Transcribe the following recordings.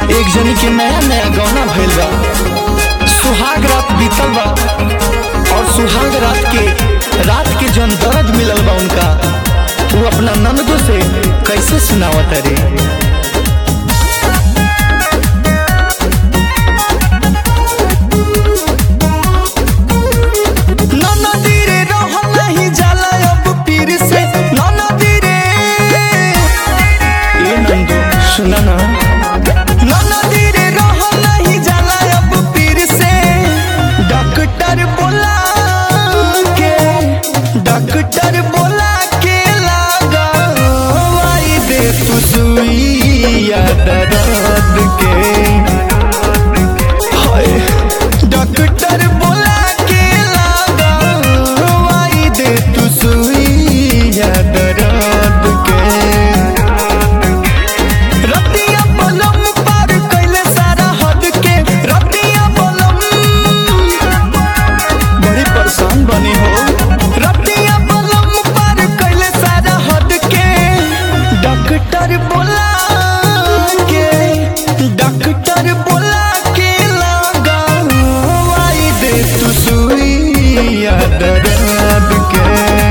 एक जनी के नया नया गौना भइल बा सुहाग रात बीतल बा और सुहाग रात के रात के जौन दर्द मिलल बा उनका वो अपना ननदो से कैसे सुनावत रे ननदी रे रहल नहीं जाला अब पीर से ननदी रे ए नंदो सुना ना ननदी रे रहल नहीं जाला अब पीर से डॉक्टर बोला के डॉक्टर बोला के लगावाई दे तू सुइया दर्द के हाय डॉक्टर बोला के लगावाई दे तू सुइया दर्द के रतिया बलम पार कैले सारा हद के रतिया बलम बड़ी परेशान बनी हो रतिया बलम पार कैले सारा हद के डॉक्टर बोला के डॉक्टर बोला के लगावाई दे तू सुइया दर्द के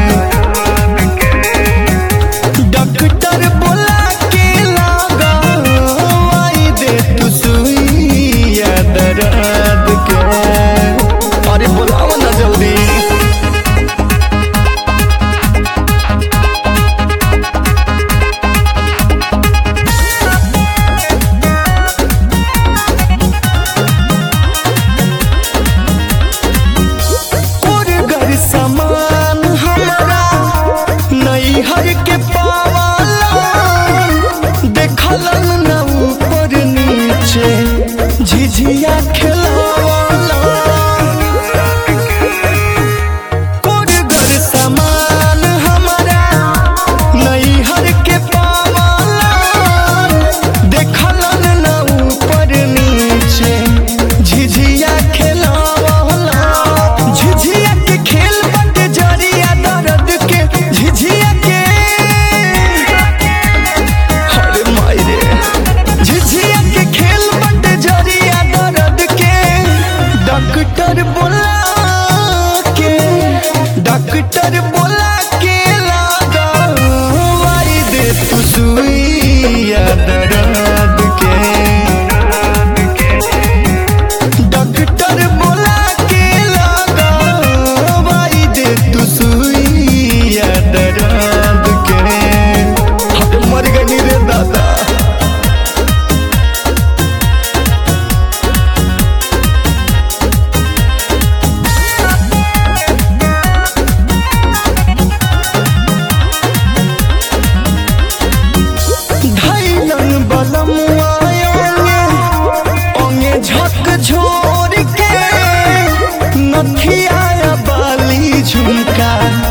डॉक्टर बोला के लगावाई दे तू सुइया दर्द के अरे बोलाओ ना जल्दी और घर सामान हमारा नैहर के पावाला देखलन न ऊपर नीचे झिझिया खेलावाला और घर सामान हमारा नैहर के पावाला देखलन न ऊपर नीचे झिझिया खेलावाला झिझिया के खेल बंद जरिया दर्द के झिझिया के अरे माई रे झिझिया के खेल बंद जरिया दर्द के डॉक्टर बोला के डॉक्टर बोला के लगावाई दे तू सुइया दर्द के डॉक्टर बोला के लगावाई दे तू सुइया दर्द के हम मर गई रे दादा धैलन बलम आयोगे ओंगे झक झोर के नथिया बाली झुमका